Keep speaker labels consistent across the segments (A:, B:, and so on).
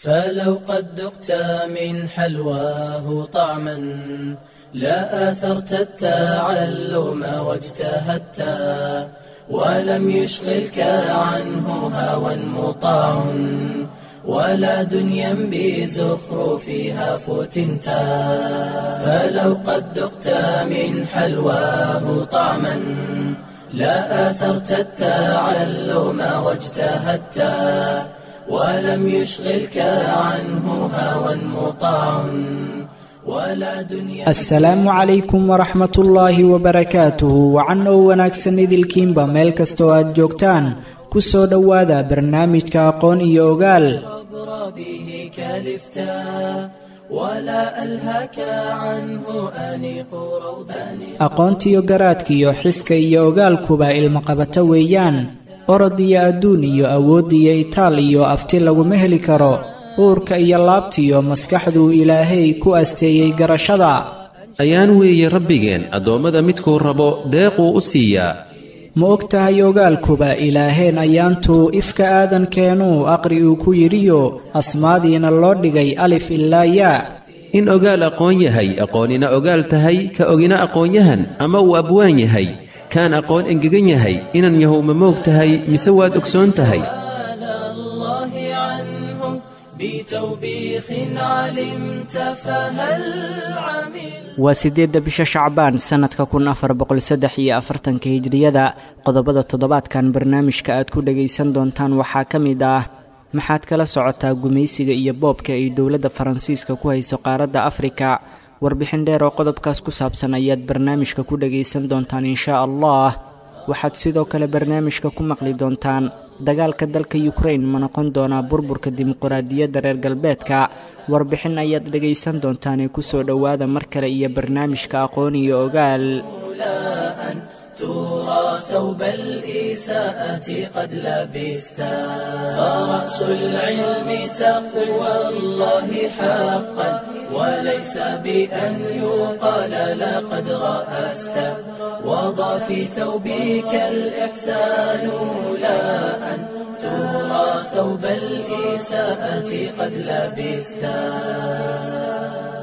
A: فلو قد ذقت من حلواه طعما لا آثرت التعلم واجتهدت ولم يشغلك عنه هوى مطاع ولا دنيا بزخرفها فتنت فلو قد ذقت من حلواه طعما لا آثرت التعلم واجتهدت ولم يشغلك عنه هوى مطاع ولا دنيا
B: asalaamu calaykum waraxmat ullaahi wabarakaatuhu wacan oo wanaagsan idilkiinba meel kastoo aad joogtaan ku soo dhowaada barnaamijka aqoon iyo ogaal
A: أبرى به كالفتا ولا ألهك عنه أنيق روضان
B: aqoontiyo garaadkiyo xiska iyo ogaalkuba ilmaqabato weeyaan orod iyo adduun iyo awood iyo itaal iyo afti laguma heli karo uurka iyo laabtiyo maskaxduu ilaahay ku asteeyey garashada
C: ayaan weeye rabbigeen addoommada midkuu rabo deequu u siiyaa
B: ma og tahay ogaalkuba ilaaheen ayaantuu ifka aadankeenuu aqri uu ku yidhiyo asmaadiina loo dhigay alif ilaa yaa
C: in ogaal aqoon yahay aqoonina ogaal tahay ka ogina aqoonyahan ama uu abwaan yahay kaan aqoon engegan yahay inan yahow ma moog tahay mise waad ogsoon tahay
A: على الله عنه بتوبيخ علمت فهل عمل
B: waa siddeedda bisha shacbaan sannadka kun afar boqol saddex iyo afartanka hijriyada qodobada toddobaadkan barnaamijka aad ku dhagaysan doontaan waxaa ka mid ah maxaad kala socotaa gumaysiga iyo boobka ay dowladda faransiiska ku hayso qaaradda afrika warbixin dheer oo qodobkaas ku saabsan ayaad barnaamijka ku dhagaysan doontaan inshaa allah waxaad sidoo kale barnaamijka ku maqli doontaan dagaalka dalka yukrain ma noqon doonaa burburka dimuquraadiyadda reer galbeedka warbixin ayaad dhegaysan doontaanee kusoo dhowaada mar kale iyo barnaamijka aqoon iyo ogaal
A: لا أن ترى ثوب الإساءة قد لبستا فرأس العلم تقوى الله حقا وليس بأن يقال لقد رأست وضع في ثوبك الإحسان لا أن ترى ثوب الإساءة قد لبستا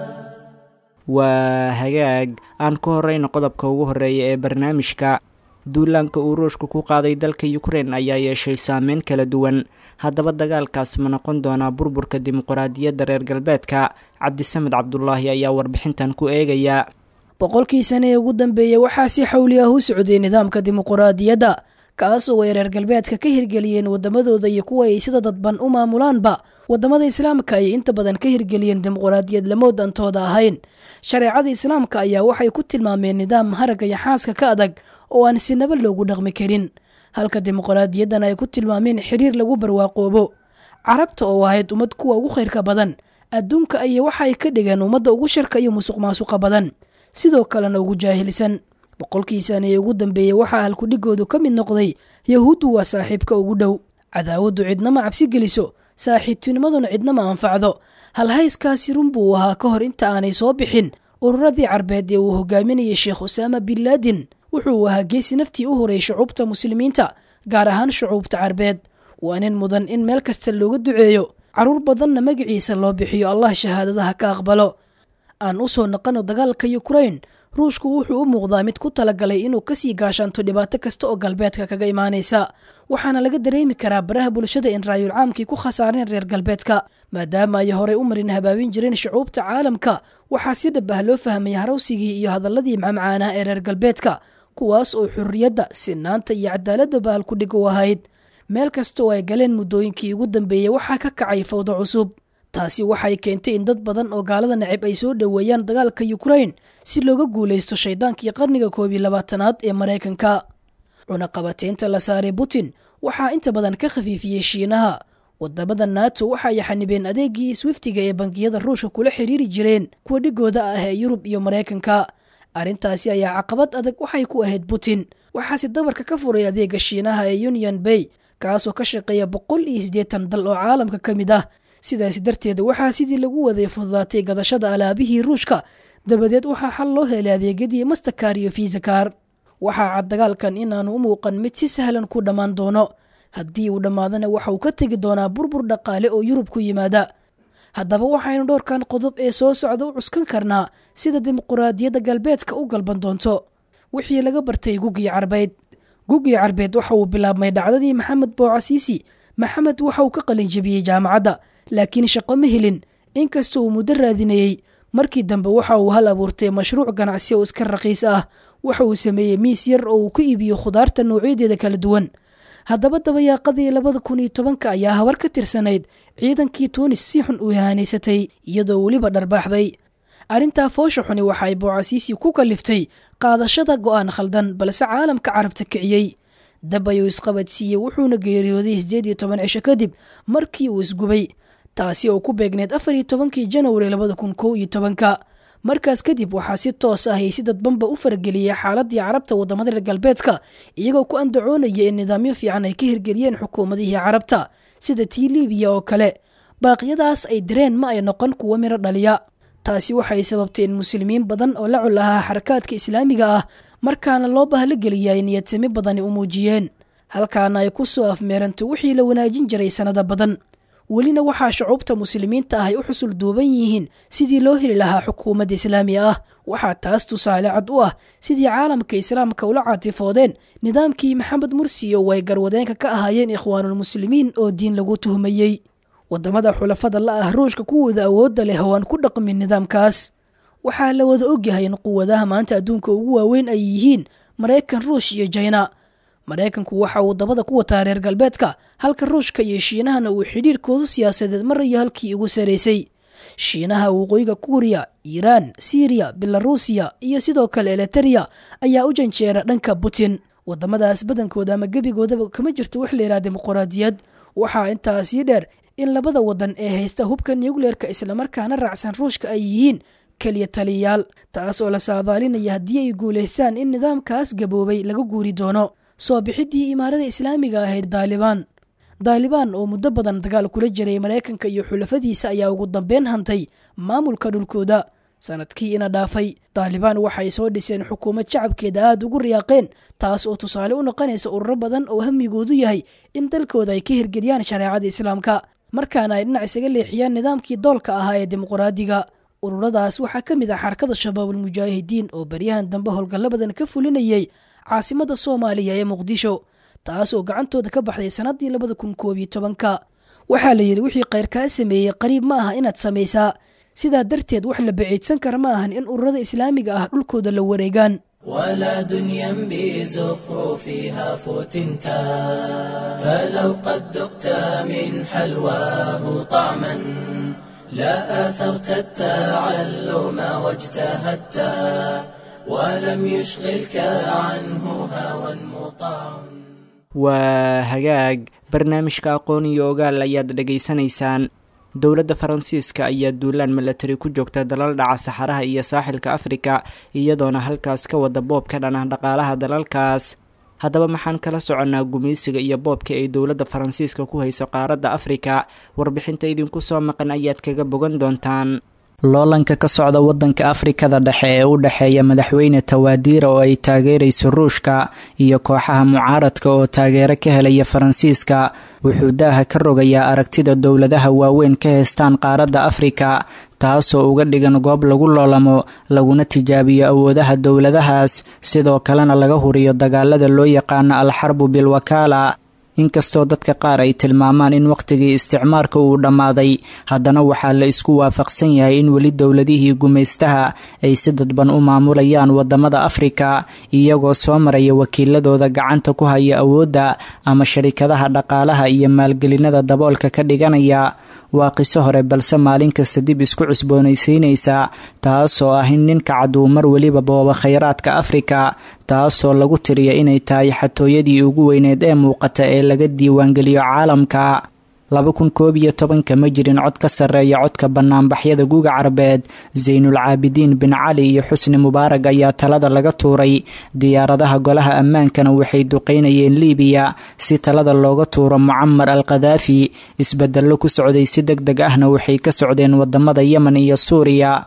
B: waa hagaag aan ku horeyno qodobka ugu horeeya ee barnaamijka duulaanka uu ruushku ku qaaday dalka yukrain ayaa yeeshay saameyn kala duwan haddaba dagaalkaas ma noqon doonaa burburka dimuquraadiyadda reer galbeedka cabdisamed cabdulaahi ayaa warbixintan ku eegaya
D: boqolkii sane ee ugu dambeeyey waxaa si xawli ah u socday nidaamka dimuquraadiyadda kaasoo ay reer galbeedka ka hirgeliyeen wadamadooda iyo kuwa ay sida dadban u maamulaanba wadamada islaamka ayay inta badan ka hirgeliyeen dimuquraadiyad lamood antooda ahayn shareecada islaamka ayaa waxay ku tilmaameen nidaam haragga iyo xaaska ka adag oo aan sinaba loogu dhaqmi karin halka dimuquraadiyaddan ay ku tilmaameen xiriir lagu barwaaqoobo carabta oo ahayd ummad kuwa ugu khayrka badan adduunka ayay waxay ka dhigeen ummadda ugu sharka iyo musuq maasuqa badan sidoo kalena ugu jaahilsan boqolkii sane ee ugu dambeeyey waxaa halkudhigoodu ka mid noqday yahuuddu waa saaxiibka ugu dhow cadaawaddu cidnama cabsi geliso saaxiibtinimaduna cidnama anfacdo halhayskaasi run buu ahaa ka hor inta aanay soo bixin ururadii carbeed ee uu hogaaminayay sheekh usaama bin laadin wuxuu ahaa geesi naftii u horay shucuubta muslimiinta gaar ahaan shucuubta carbeed waa nin mudan in meel kasta looga duceeyo carruur badanna magaciisa loo bixiyo allah shahaadadaha ka aqbalo aan u soo naqano dagaalka yukrain ruushku wuxuu u muuqdaa mid ku talagalay inuu kasii gaashaanto dhibaato kasta oo galbeedka kaga imaanaysa waxaana laga dareemi karaa baraha bulshada in raayul caamkii ku khasaareen reer galbeedka maadaama ay horey u marin habaabin jireen shucuubta caalamka waxaa si dhab ah loo fahmay harawsigii iyo hadalladii macmacaanah ee reer galbeedka kuwaas oo xurriyadda sinaanta iyo cadaaladda bahal ku dhig u ahayd meel kasta oo ay galeen muddooyinkii ugu dambeeyey waxaa ka kacay fawdo cusub taasi waxay keentay in dad badan oo gaalada nacib ay soo dhoweeyaan dagaalka yukrain si looga guulaysto shaydaankii qarniga koob iyo labaatanaad ee maraykanka cunaqabateynta la saaray putin waxaa inta badan ka khafiifiyey shiinaha wadamada nato waxa ay xanibeen adeegii swiftiga ee bangiyada ruushka kula xiriiri jireen kuwa dhigooda ah ee yurub iyo maraykanka arrintaasi ayaa caqabad adag waxay ku ahayd putin waxaase dabarka ka furay adeega shiinaha ee union bay kaasoo ka shaqeeya boqol iyo siddeetan dal oo caalamka ka mid ah sidaasi darteed waxaa sidii lagu waday fududaatay gadashada alaabihii ruushka dabadeed waxaa xal loo helay adeegyadii mastakar iyo fiisakar waxaa cad dagaalkan inaanu u muuqan mid si sahlan ku dhammaan doono haddii uu dhammaadana waxa uu ka tegi doonaa burbur dhaqaale oo yurub ku yimaada haddaba waxaynu dhowrkan qodob ee soo socda u cuskan karnaa sida dimuquraadiyadda galbeedka u galban doonto wixii laga bartay gugii carbeed gugii carbeed waxa uu bilaabmay dhacdadii maxamed boocasiisi maxamed waxa uu ka qalinjabiyey jaamacadda laakiin shaqo ma helin inkasta uu muddo raadinayey markii dambe waxa uu hal abuurtay mashruuc ganacsi oo iska raqiis ah waxa uu sameeyey miis yar oo uu ku iibiyo khudaarta noocyadeeda kala duwan haddaba dabayaaqadii labada kun iyo tobanka ayaa habar ka tirsanayd ciidankii tuunis si xun u ihanaysatay iyadoo weliba dharbaaxday arrintaa foosha xuni waxa ay boocasiisi ku kaliftay qaadashada go'aan khaldan balse caalamka carabta kiciyey dab ayuu isqabadsiiyey wuxuuna geeriyooday siddeed iyo toban cisho kadib markii uu isgubay taasi oo ku beegneed afar iyo tobankii janwari labada kun kow iyo tobanka markaas kadib waxaa si toos ah ay si dadbanba u farageliyey xaaladii carabta waddamada reer galbeedka iyagoo ku andacoonaya in nidaamyo fiican ay ka hirgeliyeen xukuumadihii carabta sida tii libiya oo kale baaqyadaas ay direen ma ay noqon kuwo miro dhaliya taasi waxay sababtay in muslimiin badan oo la cul ahaa xarakaadka islaamiga ah markaana loo bahlo geliya ay niyadsami badani u muujiyeen halkaana ay ku soo afmeeranto wixii la wanaajin jiray sannada badan welina waxaa shucuubta muslimiinta ah ay u xusul duuban yihiin sidii loo heli lahaa xukuumadda islaami ah waxaa taas tusaale cad u ah sidii caalamka islaamka ula caatifoodeen nidaamkii maxamed mursi oo ay garwadeenka ka ahaayeen ikhwaanulmuslimiin oo diin lagu tuhmayey waddamada xulafada la ah ruushka kuwooda awoodda leh oo aan ku dhaqmin nidaamkaas waxaa la wada ogyahay in quwadaha maanta adduunka ugu waaweyn ay yihiin maraykan ruush iyo jina maraykanku waxa uu dabada ku wataa reer galbeedka halka ruushka iyo shiinahana uu xidhiirkoodu siyaasadeed marayo halkii ugu saraysay shiinaha waqooyiga kuuriya iiraan siiriya belaruusiya iyo sidoo kale eliteria ayaa u janjeera dhanka putin wadamadaas badankooda ama gebigoodaba kama jirto wax layidhaha dimuquraadiyad waxaa intaasii dheer in labada wadan ee haysta hubka nucleerka islamarkaana raacsan ruushka ay yihiin keliya taliyayaal taas oo la saadaalinaya haddii ay guulaystaan in nidaamkaas gaboobay laga guuri doono soo bixiddii imaarada islaamiga ahayd daalibaan daalibaan oo muddo badan dagaal kula jiray maraykanka iyo xulafadiisa ayaa ugu dambeyn hantay maamulka dhulkooda sanadkii ina dhaafay daalibaan waxay soo dhiseen xukuumad shacabkeeda aada ugu riyaaqeen taas oo tusaale u noqonaysa ururo badan oo hamigoodu yahay in dalkooda ay ka hirgeliyaan shareecada islaamka markaana ay dhinac isaga leexiyaan nidaamkii doolka ahaa ee dimuquraadiga ururadaas waxaa ka mid ah xarakada shabaabulmujaahidiin oo baryahan dambe howlgallo badan ka fulinayay caasimada soomaaliya ee muqdisho taas oo gacantooda ka baxday sannaddii labada kun koob iyo tobanka waxaa la yidhi wixii kheyr kaa sameeyey qariib ma aha inaad samaysaa sidaa darteed wax la baciidsan kara ma ahan in ururada islaamiga ah dhulkooda la wareegaan
A: ولا دنيا بزخرفها فتنتا فلو قد ذقت من حلواه طعما لا أثرت التعلم واجتهدت ولم يشغلك عنه هوى مطاع
B: waa hagaag barnaamijka aqoon iyo ogaal ayaad dhegaysanaysaan dowladda faransiiska ayaa duulaan milatari ku joogta dalal dhaca saxaraha iyo saaxilka afrika iyadoona halkaas ka wada boob ka dhan ah dhaqaalaha dalalkaas haddaba maxaan kala soconnaa gumaysiga iyo boobka ay dowladda faransiiska ku hayso qaaradda afrika warbixinta idinku soo maqan ayaad kaga bogan doontaan loolanka ka socda waddanka afrikada dhexe ee u dhexeeya madaxweyne tawaadiira oo ay taageerayso ruushka iyo kooxaha mucaaradka oo taageero ka helaya faransiiska wuxuu daaha ka rogayaa aragtida dowladaha waaweyn ka heystaan qaaradda afrika taasoo uga dhigan goob lagu loolamo laguna tijaabiyo awoodaha dowladahaas sidoo kalena laga huriyo dagaalada loo yaqaano alxarbu bilwakaala inkastoo dadka qaar ay tilmaamaan in wakhtigii isticmaarka uu dhammaaday haddana waxaa la isku waafaqsan yahay in weli dowladihii gumaystaha ay si dadban u maamulayaan wadamada afrika iyagoo soo maraya wakiiladooda gacanta ku haya awoodda ama sharikadaha dhaqaalaha iyo maalgelinada daboolka ka dhiganaya waa qiso hore balse maalin kasta dib isku cusboonaysiinaysa taasoo ah in ninka cad uu mar weliba booba khayraadka afrika taasoo lagu tiriya inay tahay xatooyadii ugu weyneed ee muuqata ee laga diiwaangeliyo caalamka laba kun koob iyo tobanka ma jirin cod ka sarreeya codka banaanbaxyada guga carbeed saynul caabidiin bin cali iyo xusni mubaarag ayaa talada laga tuuray diyaaradaha golaha ammaankana waxay duqeynayeen liibiya si talada looga tuuro mucamar al khadaafi isbedello ku socday si deg deg ahna waxay ka socdeen wadamada yemen iyo suuriya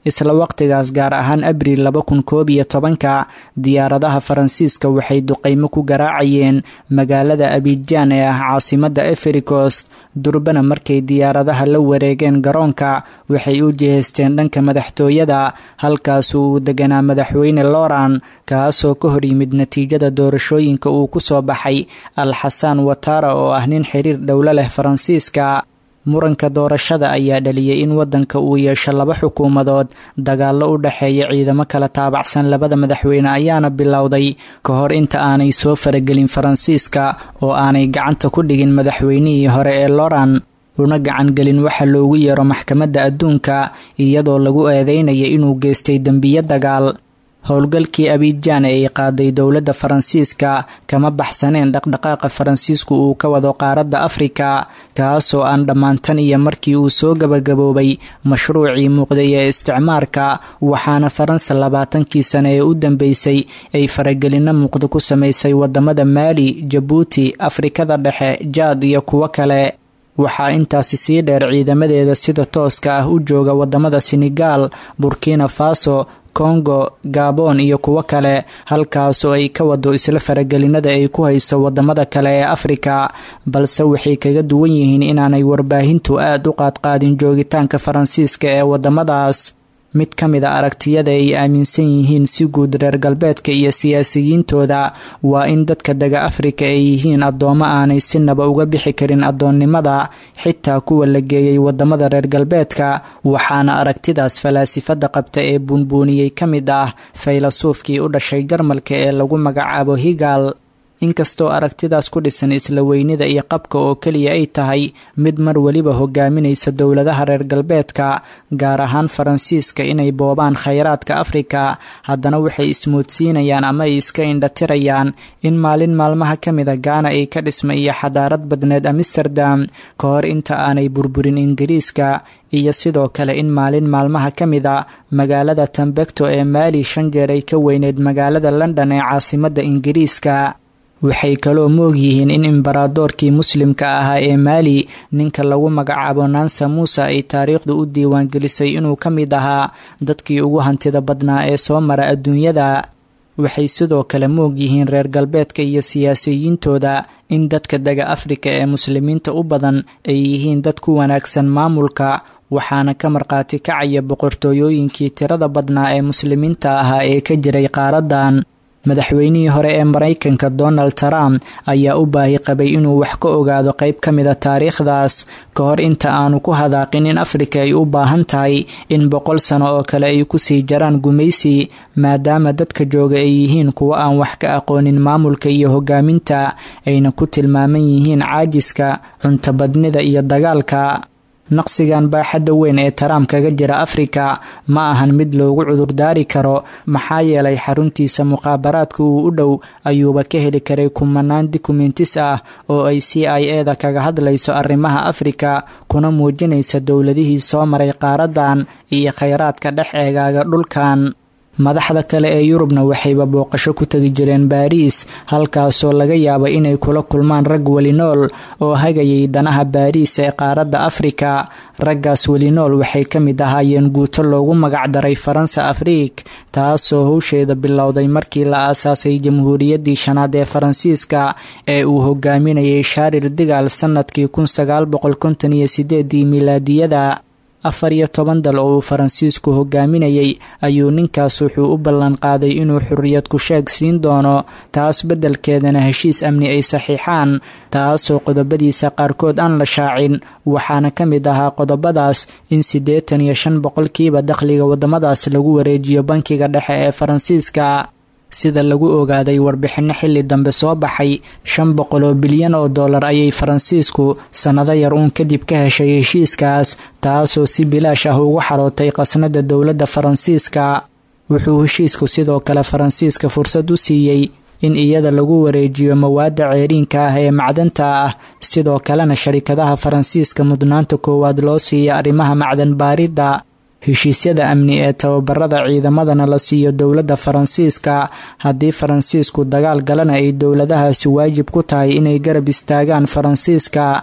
B: isla waqtigaas gaar ahaan abriil laba kun koob iyo tobanka diyaaradaha faransiiska waxay duqaymo ku garaacayeen magaalada abijaan ee ah caasimadda efrikost durbana markay diyaaradaha la wareegeen garoonka waxay u jihaysteen dhanka madaxtooyada halkaasu uu deganaa madaxweyne loran kaasoo ka hor yimid natiijada doorashooyinka uu ku soo baxay al xasaan watara oo ah nin xiriir dhowlo leh faransiiska muranka doorashada ayaa dhaliyay in waddanka uu yeesho laba xukuumadood dagaallo u dhexeeya ciidamo kala taabacsan labada madaxweyne ayaana bilowday ka hor inta aanay soo faragelin faransiiska oo aanay gacanta ku dhigin madaxweynihii hore ee loran una gacangelin waxa loogu yeero maxkamadda adduunka iyadoo lagu eedeynaya inuu geystay dembiyo dagaal howlgalkii abijaan ee ay qaaday dowladda faransiiska kama baxsaneen dhaqdhaqaaqa faransiisku uu ka wado qaaradda afrika kaasoo aan dhammaantan iyo markii uu soo gabagaboobay mashruucii muuqday ee isticmaarka waxaana faransa labaatankii sane ee u dambeysay ay faragelinno muuqda ku samaysay wadamada maali jabuuti afrikada dhexe jaad iyo kuwo kale waxaa intaasi sii dheer ciidamadeeda sida tooska ah u jooga wadamada senegaal burkina faso kongo gabon iyo kuwo kale halkaasoo ay ka wado isla faragelinada ay ku hayso wadamada kale ee afrika balse waxay kaga duwan yihiin inaanay warbaahintu aad u qaadqaadin joogitaanka faransiiska ee wadamadaas mid ka mid a aragtiyada ay aaminsan yihiin si guud reer galbeedka iyo siyaasiyiintooda waa in dadka dega afrika ay yihiin addoommo aanay sinaba uga bixi karin addoonnimada xitaa kuwa la geeyay wadamada reer galbeedka waxaana aragtidaas falaasifada qabta ee buunbuuniyey ka mid ah faylasuufkii u dhashay jarmalka ee lagu magacaabo higal inkastoo aragtidaas ku dhisan isla weynida iyo qabka oo keliya ay tahay mid mar weliba hogaaminaysa dowladaha reer galbeedka gaar ahaan faransiiska inay boobaan khayraadka afrika haddana waxay ismoodsiinayaan ama ay iska indhatirayaan in maalin maalmaha ka mida gaana ay ka dhisma iyo xadaarad badneed amsterdam ka hor inta aanay burburin ingiriiska iyo sidoo kale in maalin maalmaha ka mida magaalada tambekto ee maali shan jeer ay ka weyneyd magaalada london ee caasimadda ingiriiska waxay kaloo moog yihiin in imbaradoorkii muslimka ahaa ee maali ninka lagu magacaabo nansa muuse ay taariikhdu u diiwaangelisay inuu ka mid ahaa dadkii ugu hantida badnaa ee soo mara adduunyada waxay sidoo kale moog yihiin reer galbeedka iyo siyaasiyiintooda in dadka dega afrika ee muslimiinta u badan ay yihiin dad ku wanaagsan maamulka waxaana ka markhaati kacaya boqortooyooyinkii tirada badnaa ee muslimiinta ahaa ee ka jiray qaaradan madaxweynihii hore ee maraykanka donald trump ayaa u baahi qabay inuu wax ka ogaado qayb ka mida taariikhdaas ka hor inta aanu ku hadaaqin in afrika ay u baahan tahay in boqol sano oo kale ay kusii jaraan gumaysi maadaama dadka jooga ay yihiin kuwo aan wax ka aqoonin maamulka iyo hogaaminta ayna ku tilmaaman yihiin caajiska cuntabadnida iyo dagaalka naqsigan baaxadda weyn ee taraam kaga jira afrika ma ahan mid loogu cudurdaari karo maxaa yeelay xaruntiisa muqaabaraadka uu u dhow ayuuba ka heli karay kumanaan dukumentis ah oo ay c i e da kaga hadlayso arrimaha afrika kuna muujinaysa dowladihii soo maray qaaradan iyo khayraadka dhex eegaaga dhulkan madaxda kale ee yurubna waxayba booqasho ku tegi jireen baariis halkaasoo laga yaaba inay kula kulmaan rag welinool oo hagayay danaha baariis ee qaaradda afrika raggaas welinool waxay ka mid ahaayeen guuto loogu magacdaray faransa afriik taasoo howsheeda bilowday markii la aasaasay jamhuuriyaddii shanaad ee faransiiska ee uu hogaaminayay shaaril digaal sannadkii kun sagaal boqol konton iyo sideedii milaadiyada afar iyo toban dal oo uu faransiisku hogaaminayay ayuu ninkaas wuxuu u ballan qaaday inuu xurriyad ku sheeg siin doono taas beddelkeedana heshiis amni ay saxiixaan taasoo qodobadiisa qaarkood aan la shaacin waxaana ka mid ahaa qodobadaas in siddeetan iyo shan boqolkiiba dakhliga waddamadaas lagu wareejiyo bankiga dhexe ee faransiiska sida lagu ogaaday warbixinno xilli dambe soo baxay shan boqol oo bilyan oo dollar ayay faransiisku sannado yar uun kadib ka heshay heshiiskaas taasoo si bilaash ah ugu xarootay qasnada dowladda faransiiska wuxuu heshiisku sidoo kale faransiiska fursad u siiyey in iyada lagu wareejiyo mawaadda ceeriinka ah ee macdanta ah sidoo kalena sharikadaha faransiiska mudnaanta koowaad loo siiya arrimaha macdan baaridda heshiisyada amni ee tababarada ciidamadana la siiyo dowladda faransiiska haddii faransiisku dagaal galana ay dowladahaasi waajib ku tahay inay garab istaagaan faransiiska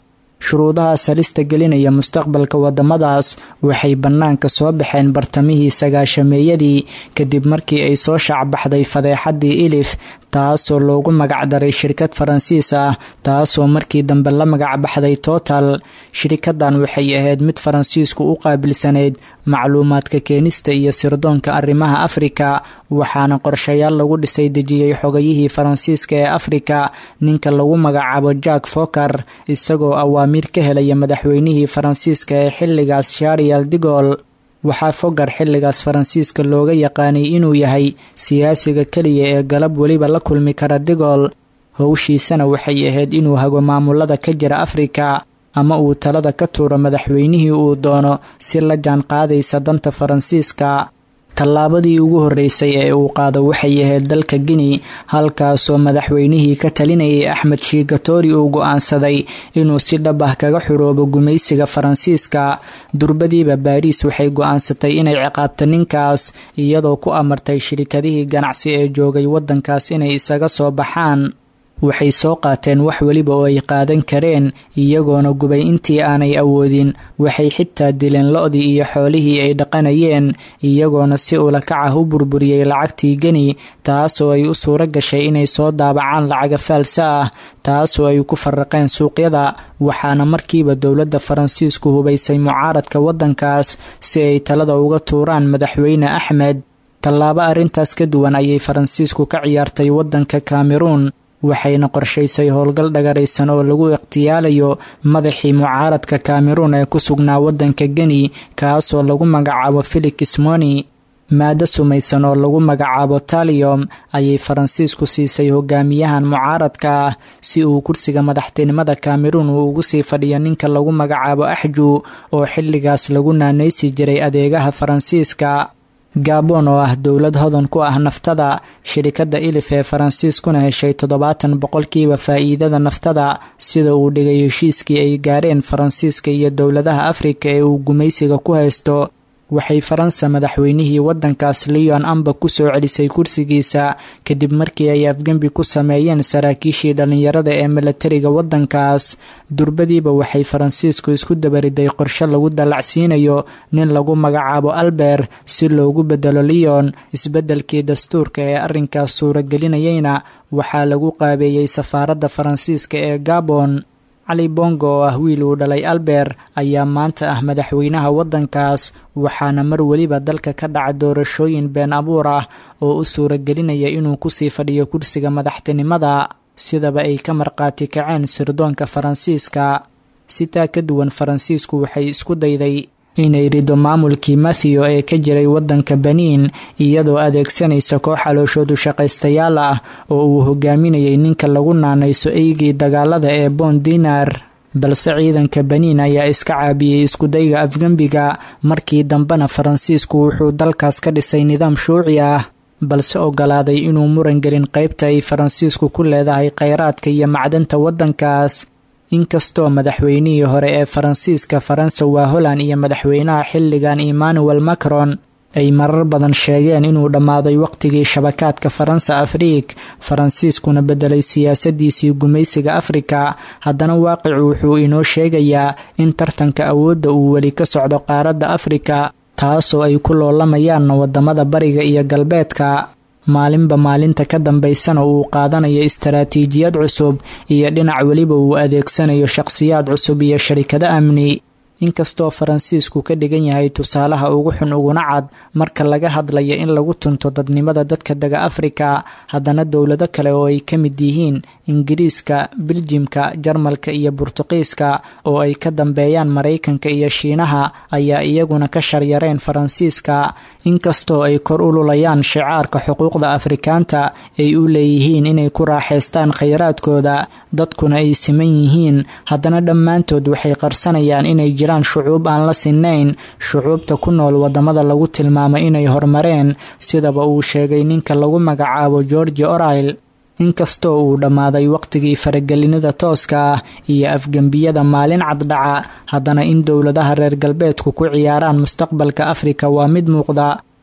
B: shuruudahaas halista gelinaya mustaqbalka waddamadaas waxay bannaanka soo baxeen bartamihii sagaashameeyadii kadib markii ay soo shaacbaxday fadeexaddii ilif taasoo loogu magacdaray shirkad faransiis ah taasoo markii dambe la magacbaxday total shirikadan waxay ahayd mid faransiisku u qaabilsanayd macluumaadka keenista iyo sirdoonka arrimaha afrika waxaana qorshayaal lagu dhisay dejiyey xogayihii faransiiska ee afrika ninka lagu magacaabo jack foker isagoo awaamiir ka helaya madaxweynihii faransiiska ee xilligaas sharial digol waxaa fogar xilligaas faransiiska looga yaqaanay inuu yahay siyaasiga keliya ee galab weliba la kulmi kara digol howshiisana waxay ahayd inuu hago maamulada ka jira afrika ama uu talada ka tuuro madaxweynihii uu doono si la jaan qaadaysa danta faransiiska tallaabadii ugu horreysay ee uu qaado waxay ahayd dalka guinea halkaasoo madaxweynihii ka talinayay axmed shiigatori uu go-aansaday inuu si dhab ah kaga xuroobo gumaysiga faransiiska durbadiiba baariis waxay go-aansatay inay ciqaabto ninkaas iyadoo ku amartay shirikadihii ganacsi ee joogay waddankaas inay isaga soo baxaan waxay soo qaateen wax weliba oo ay qaadan kareen iyagoona gubay intii aanay awoodin waxay xitaa dileen lo-dii iyo xoolihii ay dhaqanayeen iyagoona si ulakac ah u burburiyey lacagtii geni taasoo ay u suuro gashay inay soo daabacaan lacaga faalsa ah taasoo ay ku faraqeen suuqyada waxaana markiiba dowladda faransiisku hubaysay mucaaradka waddankaas si ay talada uga tuuraan madaxweyne axmed tallaabo arrintaas ka duwan ayay faransiisku ka ciyaartay waddanka cameruun waxayna qorshaysay howlgal dhagaraysan oo lagu ikhtiyaalayo madaxii mucaaradka cameruun ee ku sugnaa waddanka geni kaasoo lagu magacaabo felix moni maado sumaysan oo lagu magacaabo taliom ayay faransiisku siisay hogaamiyahan mucaaradka ah si uu kursiga madaxtinimada cameruun uu ugu sii fadhiyo ninka lagu magacaabo axju oo xilligaas lagu naanaysi jiray adeegaha faransiiska gabon oo ah dowlad hodan ku ah naftada shirikadda ilif ee faransiiskuna heshay toddobaatan boqolkiiba faa'iidada naftada sida uu dhigay heshiiskii ay gaareen faransiiska iyo dowladaha afrika ee uu gumaysiga ku haysto waxay faransa madaxweynihii waddankaas leon amba ku soo celisay kursigiisa kadib markii ay afgembi ku sameeyeen saraakiishii dhallinyarada ee milatariga waddankaas durbadiiba waxay faransiisku isku dabariday qorshe lagu dallacsiinayo nin lagu magacaabo albert si loogu bedelo leon isbeddelkii dastuurka ee arrinkaas suuragelinayayna waxaa lagu qaabeeyey safaaradda faransiiska ee gabon cali bongo oo ah wiil uu dhalay albert ayaa maanta ah madaxweynaha waddankaas waxaana mar weliba dalka ka dhaca doorashooyin been abuur ah oo u suuragelinaya inuu kusii fadhiyo kursiga madaxtinimada sidaba ay ka marqaati kaceen sirdoonka faransiiska sitaa ka duwan faransiisku waxay isku dayday inay rido maamulkii matthew ee ka jiray waddanka baniin iyadoo adeegsanaysa koox calooshoodu shaqaystayaal ah oo uu hogaaminayay ninka lagu naanayso eygii dagaalada ee boon dinar balse ciidanka baniin ayaa iska caabiyey iskudayga afgembiga markii dambena faransiisku wuxuu dalkaas ka dhisay nidaam shuuci ah balse ogolaaday inuu muran gelin qaybta ay faransiisku ku leedahay kheyraadka iyo macdanta waddankaas inkastoo madaxweynihii hore ee faransiiska faransa waa holland iyo madaxweynaha xilligan emmanuel macron ay marar badan sheegeen inuu dhammaaday waqtigii shabakaadka faransa afriik faransiiskuna bedelay siyaasadiisii gumaysiga afrika haddana waaqicu wuxuu inoo sheegayaa in tartanka awoodda uu weli ka socdo qaaradda afrika taasoo ay ku loolamayaan wadamada bariga iyo galbeedka maalinba maalinta ka dambaysana uu qaadanayo istaraatiijiyad cusub iyo dhinac weliba uu adeegsanayo shaqhsiyaad cusub iyo sharikado amni inkastoo faransiisku ka dhigan yahay tusaalaha ugu xun uguna cad marka laga hadlayo in lagu tunto dadnimada dadka dega afrika haddana dowlado kale oo ay ka mid yihiin ingiriiska biljimka jarmalka iyo burtuqiiska oo ay ka dambeeyaan maraykanka iyo shiinaha ayaa iyaguna ka sharyareen faransiiska inkastoo ay kor u lulayaan shicaarka xuquuqda afrikaanta ay u leeyihiin inay ku raaxaystaan khayraadkooda dadkuna ay siman yihiin haddana dhammaantood waxay qarsanayaan inay jiraan shucuub aan la sinayn shucuubta ku nool wadamada lagu tilmaamo inay horumareen sidaba uu sheegay ninka lagu magacaabo georgi orail inkastoo uu dhammaaday waqtigii faragelinida tooska ah iyo afgembiyada maalin caddhaca haddana in dowladaha reer galbeedku ku ciyaaraan mustaqbalka afrika waa mid muuqda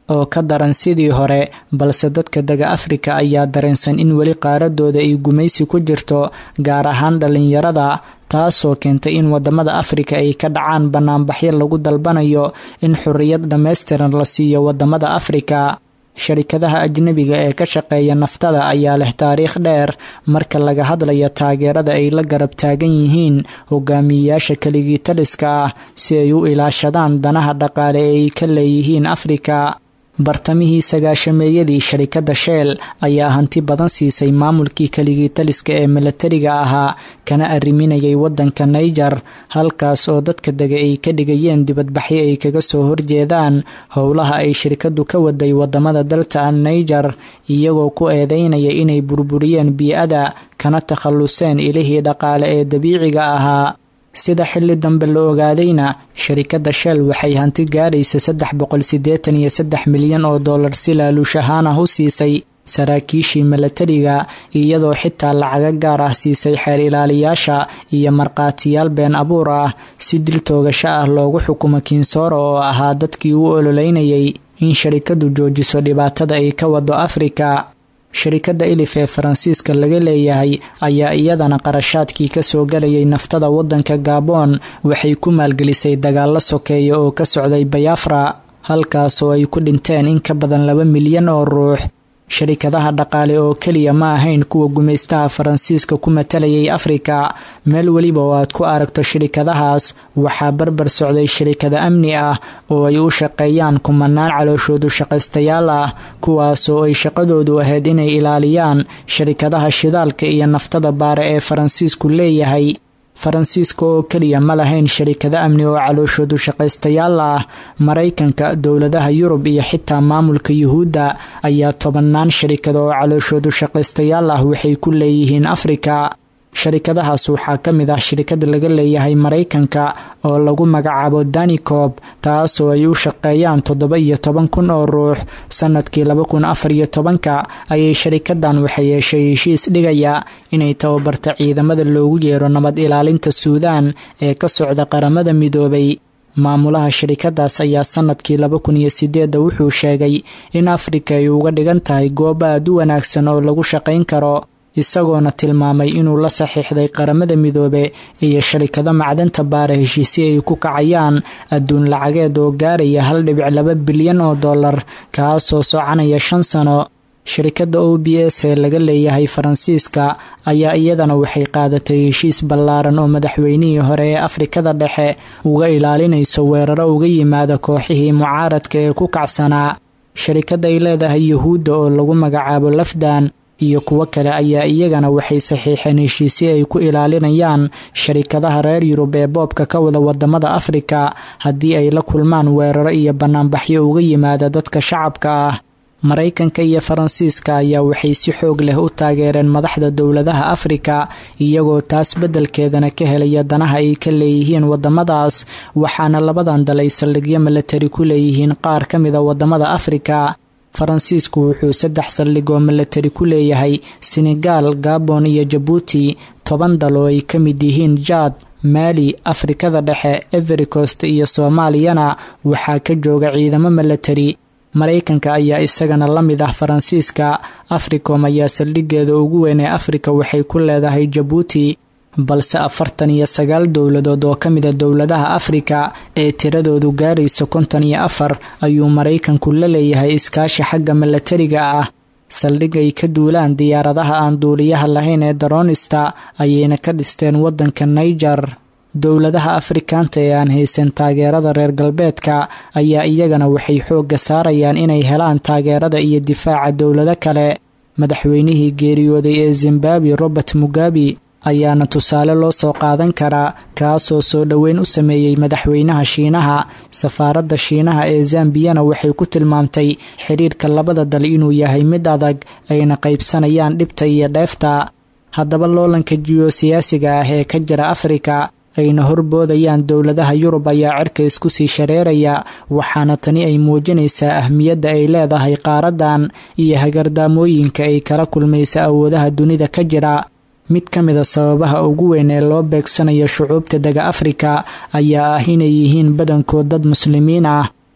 B: oo ka daran sidii hore balse dadka dega afrika ayaa dareensan in weli qaaradooda ay gumaysi ku jirto gaar ahaan dhallinyarada taasoo keentay in wadamada afrika ay ka dhacaan banaanbaxyo lagu dalbanayo in xorriyad dhammaystiran la siiyo wadamada afrika sharikadaha ajnebiga ee ka shaqeeya naftada ayaa leh taariikh dheer marka laga hadlayo taageerada ay la garab taagan yihiin hogaamiyeyaasha keligii taliska ah si ay u ilaashadaan danaha dhaqaale ee ay ka leeyihiin afrika bartamihii sagaashameeyadii sharikadda sheel ayaa hanti badan siisay maamulkii keligii taliska ee milatariga ahaa kana arriminayay waddanka naiger halkaas oo dadka dega ay ka dhigayeen dibadbaxyo ay kaga soo horjeedaan howlaha ay shirkaddu ka waday wadamada dalta an naiger iyagoo ku eedeynaya inay burburiyeen bii-ada kana takhalluseen ilihii dhaqaale ee dabiiciga ahaa sida xilli dambe la ogaadayna sharikadda shell waxay hanti gaaraysa saddex boqol siddeetan iyo saddex milyan oo dollar si laaluush ahaan ah u siisay saraakiishii milatariga iyadoo xitaa lacaga gaar ah siisay xeer ilaaliyaasha iyo markhaatiyaal been abuur ah si dil toogasho ah loogu xukumo kiinsooro oo ahaa dadkii u ololeynayay in sharikaddu joojiso dhibaatada ay ka wado afrika sharikadda ilif ee faransiiska laga leeyahay ayaa iyadana qarashaadkii kasoo galayay naftada waddanka gabon waxay ku maalgelisay dagaalo sokeeya oo ka socday bayafra halkaas oo ay ku dhinteen in ka badan laba milyan oo ruux sharikadaha dhaqaale oo keliya ma ahayn kuwa gumaystaha faransiiska ku matalayay afrika meel weliba oo aad ku aragto shirikadahaas waxaa barbar socday shirikada amni ah oo ay u shaqeeyaan kumanaan calooshoodu shaqaystayaal ah kuwaasoo ay shaqadoodu ahayd inay ilaaliyaan sharikadaha shidaalka iyo naftada baare ee faransiisku leeyahay faransiiska oo keliya ma lahayn sharikado amni oo calooshoodu shaqaystayaal ah maraykanka dowladaha yurub iyo xitaa maamulka yuhuudda ayaa tobannaan sharikado oo calooshoodu shaqaystayaal ah waxay ku leeyihiin afrika sharikadahaas waxaa ka mid ah shirikada laga leeyahay maraykanka oo lagu magacaabo danicob taasoo ay u shaqeeyaan toddoba iyo toban kun oo ruux sanadkii laba kun afar iyo tobanka ayay sharikadan waxay yeeshay heshiis dhigaya inay tababarta ciidamada loogu yeero nabad ilaalinta suudaan ee ka socda qaramada midoobay maamulaha sharikadaas ayaa sanadkii laba kun iyo sideedda wuxuu sheegay in afrika ay uga dhigan tahay goob aad u wanaagsan oo lagu shaqayn karo isagoona tilmaamay inuu la saxiixday qaramada midoobe iyo sharikado macdanta baara heshiisyo ay ku kacayaan adduun lacageed oo gaaraya hal dhibic laba bilyan oo dollar kaasoo soconaya shan sano sharikadda o b s ee laga leeyahay faransiiska ayaa iyadana waxay qaadatay heshiis ballaaran oo madaxweynihii hore ee afrikada dhexe uga ilaalinayso weeraro uga yimaada kooxihii mucaaradka ee ku kacsanaa sharikadda ay leedahay yuhuudda oo lagu magacaabo lafdan iyo kuwo kale ayaa iyagana waxay saxiixeen heshiisyo ay ku ilaalinayaan sharikadaha reer yurub ee boobka ka wada wadamada afrika haddii ay la kulmaan weeraro iyo banaanbaxyo uga yimaada dadka shacabka ah maraykanka iyo faransiiska ayaa waxay si xoog leh u taageereen madaxda dowladaha afrika iyagoo taas beddelkeedana ka helaya danaha ay ka leeyihiin wadamadaas waxaana labadan dal ay saldhigyo milatari ku leeyihiin qaar ka mida wadamada afrika faransiisku wuxuu saddex saldhigoo milatari ku leeyahay senegaal gabon iyo jabuuti toban dal oo ay ka mid yihiin jaad maali afrikada dhexe everikost iyo soomaaliyana waxaa ka jooga ciidamo milatari maraykanka ayaa isagana la mid ah faransiiska africom ayaa saldhigeeda ugu weyn ee afrika waxay ku leedahay jabuuti balse afartan iyo sagaal dowladood oo ka mida dowladaha afrika ee tiradoodu gaarayso konton iyo afar ayuu maraykanku la leeyahay iskaashi xagga milatariga ah saldhig ay ka duulaan diyaaradaha aan duuliyaha lahayn ee daroonista ayayna ka dhisteen waddanka naiger dowladaha afrikaanta ee aan haysan taageerada reer galbeedka ayaa iyagana waxay xoogga saarayaan inay helaan taageerada iyo difaaca dowlado kale madaxweynihii geeriyooday ee zimbabwe robert mugabe ayaana tusaale loo soo qaadan karaa kaasoo soo dhoweyn u sameeyey madaxweynaha shiinaha safaaradda shiinaha ee zambiyana waxay ku tilmaamtay xidhiirka labada dal inuu yahay mid adag ayna qaybsanayaan dhibta iyo dheefta haddaba loolanka jiyosiyaasiga ah ee ka jira afrika ayna horboodayaan dowladaha yurub ayaa cirka isku sii shareeraya waxaana tani ay muujinaysaa ahmiyadda ay leedahay qaaradan iyo hagardaamooyinka ay kala kulmaysa awoodaha dunida ka jira mid ka mida sababaha ugu weyn ee loo beegsanayo shucuubta dega afrika ayaa ah inay yihiin badankood dad muslimiin ah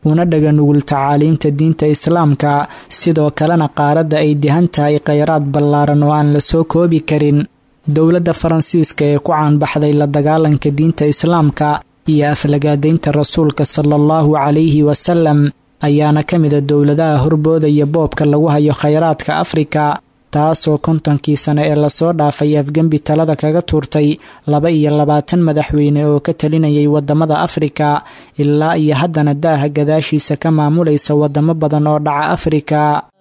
B: una dhaga nugul tacaaliimta diinta islaamka sidoo kalena qaaradda ay dihan tahay kheyraad ballaaran oo aan la soo koobi karin dowladda faransiiska ee ku caanbaxday la dagaalanka diinta islaamka iyo aflagaadaynta rasuulka sala allahu calayhi wasalam ayaana ka mida dowladaha horboodaya boobka lagu hayo kheyraadka afrika taasoo kontonkii sane ee lasoo dhaafay afgembi talada kaga tuurtay laba iyo labaatan madaxweyne oo ka talinayay wadamada afrika ilaa iyo haddana daaha gadaashiisa ka maamulaysa wadamo badan oo dhaca afrika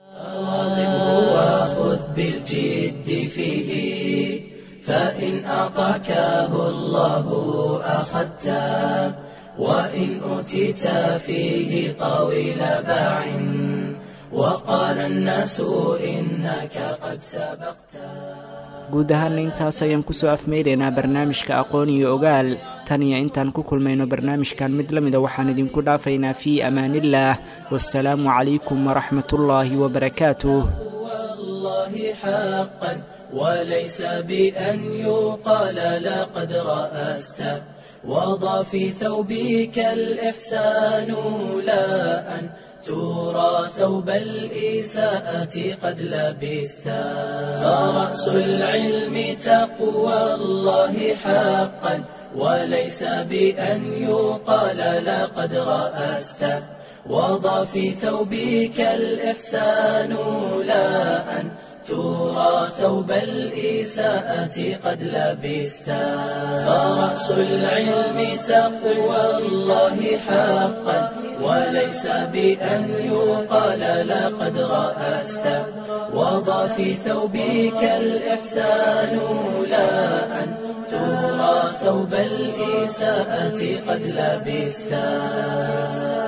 A: فإن أعطاكه الله أخذته وإن أوتيت فيه طويل باع وقال الناس إنك قد سبقت
B: guud ahaana intaas ayaan kusoo afmeynaynaa barnaamijka aqoon iyo ogaal tan iyo intaan ku kulmayno barnaamijkan mid la mida waxaan idinku dhaafaynaa fii amaaniillaah wasalaamu calaykum waraxmatullaahi wabarakaatuh
A: والله حقا وليس بأن يقال لقد رأست وضع في ثوبك الإحسان لا أن ترى ثوب الإساءة قد لبست فرأس العلم تقوى الله حقا وليس بأن يقال لقد رأست وضع في ثوبك الإحسان لا أن ترى ثوب الإساءة قد لبست فرأس العلم تقوى الله حقا وليس بأن يقال لقد رأست وضع في ثوبك الإحسان لا أن ترى ثوب الإساءة قد لبست